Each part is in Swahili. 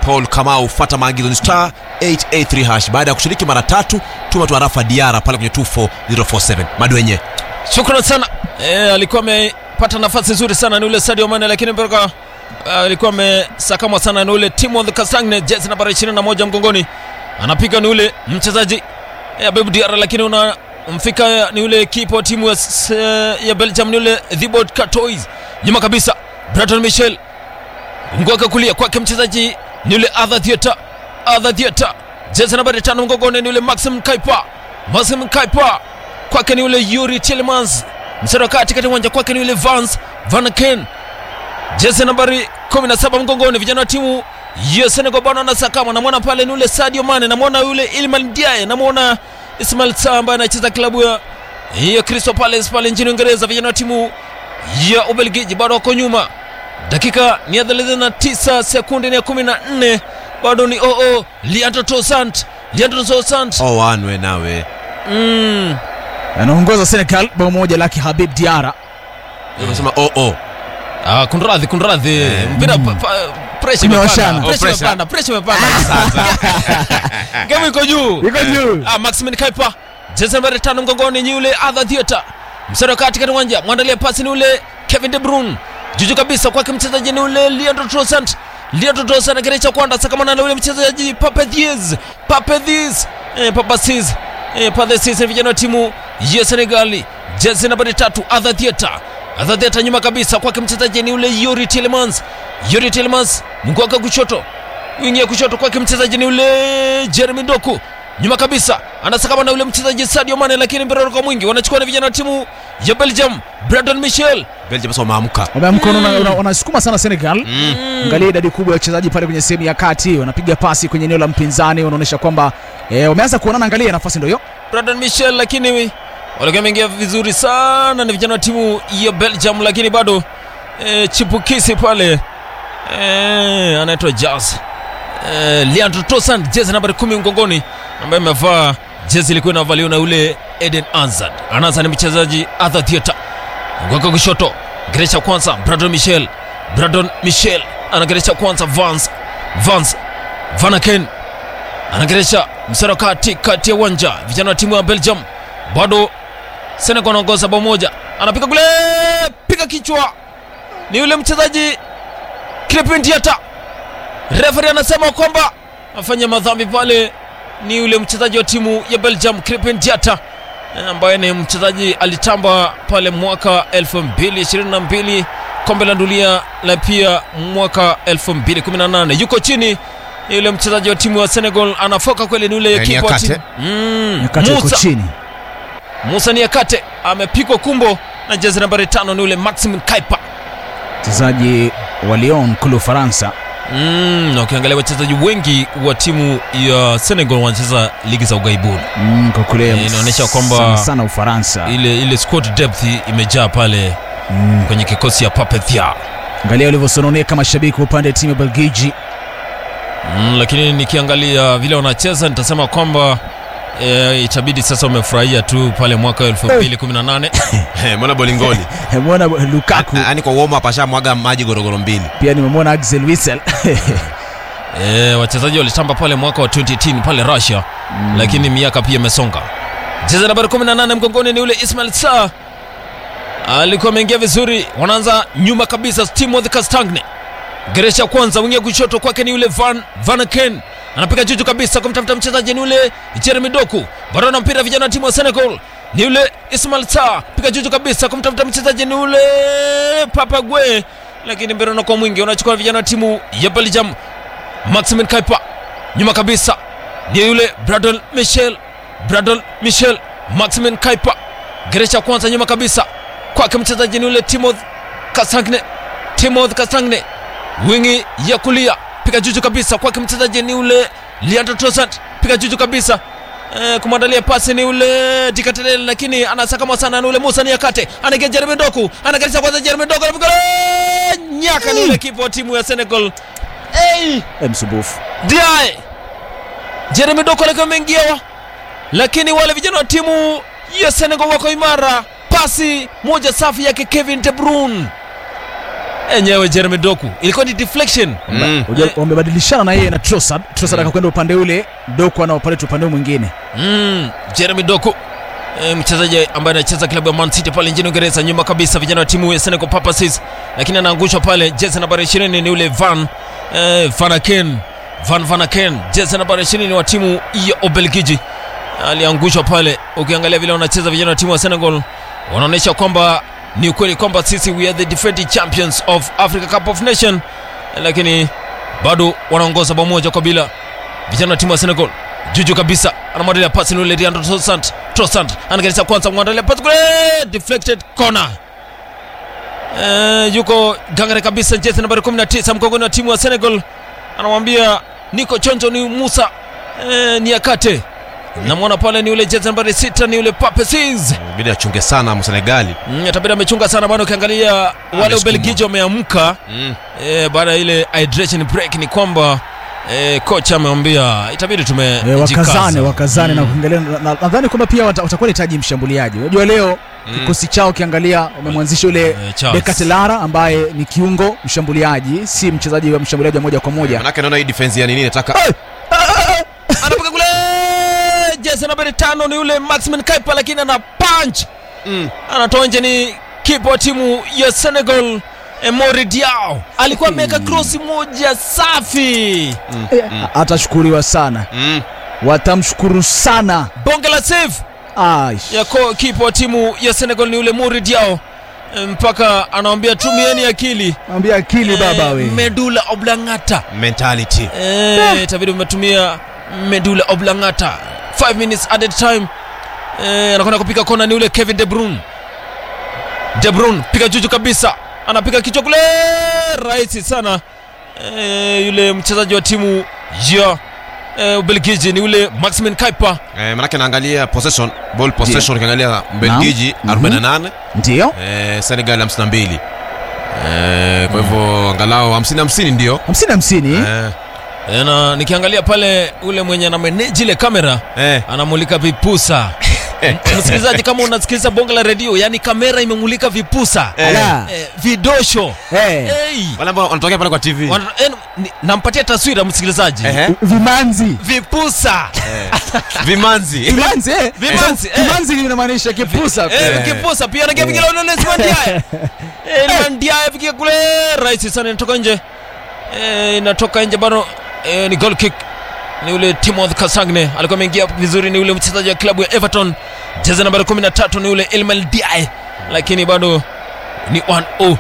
paul kamau fata maagizo ni star 883 hash baada ya kushiriki mara tatu tuma tu arafa diara pale kwenye 24047 madwenye shukran sana e, alikuwa amepata nafasi nzuri sana ni ule Sadio Mane lakini mpaka alikuwa amesakamwa sana ni ule Timothy Castagne jezi nambari 21 mgongoni anapiga ni ule mchezaji ya Bebu Diarra lakini unamfika ni ule kipa wa timu ya, s- ya Belgium ni ule Thibaut Courtois nyuma kabisa Braton Michel mguu wake kulia kwake mchezaji ni ule Arthur Theatre Arthur Theatre jezi nambari tano mgongoni ni ule Maxim Kaipa Maxim Kaipa kwake ni ule Yuri Tillemans msara wa kati kati uwanja kwake ni ule Vance Van Ken jezi nambari 17 mgongoni vijana wa timu ya Senegal bwana wanasakama namwona pale ni ule Sadio Mane namwona yule Iliman Ndiaye namwona Ismail Sarr ambaye anacheza klabu ya ya Crystal Palace pale nchini Uingereza vijana wa timu ya Ubelgiji bado wako nyuma dakika ni ya 39 sekunde ni ya 14 bado ni oo Leandro Trossard Leandro Trossard oh, wanwe nawe mm. anaongoza Senegal bao moja lake Habib Diarra. unasema oh, oh. Ah, kunradhi kunradhi mpira pa- pa- pressure Imewashana. imepanda, Oh, pressure pressure. imepanda, pressure imepanda. Game iko juu. Iko juu. Ah, Maximin Kaipa. Jezi nambari tano mgongoni ni yule Arthur Theatre. Msara wa kati katika uwanja, mwandalia pasi ni ule Kevin De Bruyne. Juju kabisa kwake mchezaji ni ule Leandro Trossard. Leandro Trossard anagerecha kwanda sakamana na ule mchezaji Pape Thies. Pape Thies. Eh, Papa Thies. Eh, Pape Thies ni vijana wa timu ya Senegal. Jezi nambari tatu Arthur Theatre. Arthur Theatre nyuma kabisa kwake mchezaji ni ule Yuri Tillemans. Yuri Tillemans mguu wake kushoto wingi ya kushoto kwake mchezaji ni ule Jeremy Doku nyuma kabisa anasakama na ule mchezaji Sadio Mane, lakini mpira kwa mwingi wanachukua na vijana wa timu ya Belgium Brandon Michel belgium sasa wameamka Wameamka una- una- wanasukuma sana Senegal. Angalia idadi kubwa ya wachezaji pale kwenye sehemu ya kati, wanapiga pasi kwenye eneo la mpinzani, wanaonyesha kwamba eh, wameanza kuonana. Angalia nafasi ndio hiyo. Brandon Michel, lakini walikuwa wameingia vizuri sana na vijana wa timu ya Belgium, lakini bado e, chipukisi pale e, anaitwa Jazz e, Leandro Trossard, jezi nambari kumi mgongoni, ambaye amevaa jezi ilikuwa inavaliwa na ule Eden Hazard. Anaanza ni mchezaji Arthur Theatre mgongo kushoto, geresha kwanza Brandon Michel, Brandon Michel anageresha kwanza Vance Vance Vanaken anageresha msara kati kati ya uwanja vijana wa timu ya Belgium bado Senegal anaongoza bao moja anapiga kule piga kichwa ni yule mchezaji Crepin Diata referee anasema kwamba afanya madhambi pale ni yule mchezaji wa timu ya Belgium Crepin Diata eh, ambaye ni mchezaji alitamba pale mwaka 2022 kombe la dunia la pia mwaka 2018 yuko chini yule mchezaji wa timu ya Senegal anafoka kweli ni yule Eh, kipa wa Niakate. timu mm, Nyakati yuko Musa chini. Musa Niakate amepigwa kumbo na jezi nambari tano ni yule Maxim Kaipa. Mchezaji wa Lyon kule Ufaransa. Mm, na ukiangalia wachezaji wengi wa timu ya Senegal wanacheza ligi za ughaibuni. Mm, kwa kule Eh, inaonyesha kwamba- sana, sana Ufaransa. Ile ile squad depth imejaa pale Mm. kwenye kikosi ya Pape Thiaw. Angalia walivyosononeka mashabiki wa upande wa timu ya Belgiji. Mm, lakini nikiangalia vile wanacheza nitasema kwamba e, itabidi sasa wamefurahia tu pale mwaka 2018 Eh, mbona bolingoli Nimeona Lukaku yaani kwa warm up ashamwaga maji gorogoro mbili pia nimemwona Axel Witsel. e, wachezaji walitamba pale mwaka wa 2018 pale Russia mm. lakini miaka pia imesonga. Jezi nambari 18 mgongoni ni ule Ismail Sarr alikuwa ameingia vizuri, wanaanza nyuma kabisa. Timothy Castagne geresha kwanza, wingia kushoto kwake ni yule Van Vanaken anapiga juju kabisa kumtafuta mchezaji ni yule Jeremy Doku, bado na mpira vijana wa timu wa Senegal ni yule Ismail Sarr, piga juju kabisa kumtafuta mchezaji ni yule Papa Gwe, lakini mpira unakuwa mwingi, unachukua vijana wa timu ya Belgium. Maximin Kaipa nyuma kabisa ni yule Brandon Michel, Brandon Michel, Maximin Kaipa geresha kwanza nyuma kabisa kwake mchezaji ni yule Timothy Castagne, Timothy Castagne wingi ya kulia piga juju kabisa kwake mchezaji ni yule Leandro Trossard piga juju kabisa Eh, kumwandalia pasi ni ule Dikatelele lakini anasakama sana ni ule Musa Niakate anaingia Jeremy Doku anageresha kwanza Jeremy Doku anapiga nyaka ni ule kipa wa timu ya Senegal hey! Eh, msumbufu. Diae Jeremy Doku alikuwa ameingia, lakini wale vijana wa timu ya Senegal wako imara. Pasi moja safi yake Kevin De Bruyne enyewe Jeremy Doku ilikuwa ni deflection Mm. Unajua, wamebadilishana na yeye na Trossard. Trossard akakwenda upande ule, Doku anaopaleta upande huu mwingine. mm, Jeremy Doku e, mchezaji ambaye anacheza klabu ya Man City pale nchini Uingereza, nyuma kabisa vijana wa timu ya Senegal Purposes, lakini anaangushwa pale. Jezi nambari 20 ni ule Van e, Van Aken Van Van Aken, jezi nambari 20 wa timu ya Ubelgiji, aliangushwa pale. Ukiangalia vile wanacheza vijana wa timu ya Senegal, wanaonyesha kwamba ni ukweli kwamba sisi we are the defending champions of Africa Cup of Nation, lakini bado wanaongoza bao moja kwa bila vijana wa timu ya Senegal juju kabisa anamwandalia pasi ni ule Leandro Trossard Trossard anageresha kwanza mwandalia pasi kule deflected corner eh, yuko gangare kabisa jezi nambari 19 mgongoni wa timu ya Senegal anamwambia niko chonjo ni Musa eh, ni akate namwona pale ni ule jezi nambari 6 ni ule Pape Ciss Bidi achunge sana Msenegali. mm, atabidi amechunga sana bado ukiangalia wale Amesukuma. Ubelgiji wameamka Mm. eh, baada ya ile hydration break ni kwamba eh, kocha amewambia itabidi E, tumejikaza wakazane wakazane na Mm. kuangalia na- na- nadhani kwamba pia wata- watakuwa nahitaji mshambuliaji. Unajua leo kikosi chao ukiangalia wamemwanzisha ule Eh, Charles. Bekatelara ambaye ni kiungo mshambuliaji, si mchezaji wa mshambuliaji wa moja kwa moja. Manake naona hii defense ya nini nataka anapiga kule jezi nambari tano ni yule Maximin Kaipa, lakini ana punch Mm. anatoa nje. Ni kipa wa timu ya Senegal Emori Diaw alikuwa ameweka krosi moja safi, Eh, Atashukuriwa sana, Mm. watamshukuru sana. bonge la save Aish. ya ko- kipa wa timu ya Senegal ni yule Mori Diaw mpaka anawambia tumieni akili Mwambie akili baba Eh, we. medula oblongata mentality. Eh, itabidi umetumia medula oblongata 5 minutes added time eh, anakwenda kupiga kona ni ule Kevin De Bruyne De Bruyne piga juju kabisa anapiga kichwa kule rahisi sana eh, yule mchezaji wa timu ya eh, Ubelgiji ni ule Maximin Kaipa Eh, manake naangalia possession, ball possession ukiangalia Mbelgiji Naam. 48, Ndio eh, Senegal 52. Eh, kwa hivyo angalau 50 50 ndio. hamsini hamsini. Eh, Eh, na nikiangalia pale ule mwenye anameneji ile kamera eh. anamulika vipusa msikilizaji kama unasikiliza bonge la redio yani kamera imemulika vipusa Ala. eh, vidosho Eh. hey. Wale ambao wanatokea pale kwa TV. Wana- eh, ni- nampatia taswira msikilizaji Ehe. Vimanzi. vipusa Vimanzi. Vimanzi eh. Vimanzi, eh. Vimanzi inamaanisha kipusa. Eh, kipusa pia anakia vigila ulele simandiae mandiae vikia kule rahisi sana inatoka nje Eh, inatoka nje bado eh, ni goal kick ni ule Timothy Kasangne alikuwa ameingia vizuri ni ule mchezaji wa klabu ya Everton jezi nambari 13 ni ule Ilmal Diaye lakini bado ni 1-0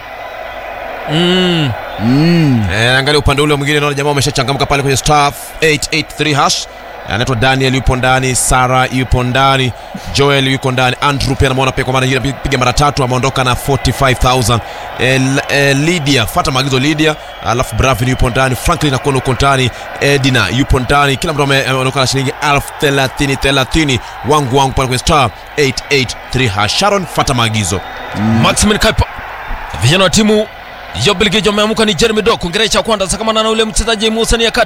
mm. Mm. Eh, angalia upande ule mwingine naona jamaa wameshachangamka pale kwenye star 883 hash. Anaitwa Daniel yupo ndani, Sara yupo ndani, Joel yuko ndani, Andrew pia namuona pia kwa mara nyingine piga mara tatu ameondoka na 45000. Eh, L- eh, Lydia, fuata maagizo Lydia, alafu Bravin yupo ndani, Franklin Akono yuko ndani, Edina yupo ndani, kila mtu ame- ameondoka na shilingi 1030 30 wangu wangu pale kwenye star 883 hash. Sharon, fuata maagizo. Maximin Kaipa vijana wa timu ya Ubelgiji wameamuka ni Jeremy Doku ngerecha kwanza sakamana na ule mchezaji Musa Niakate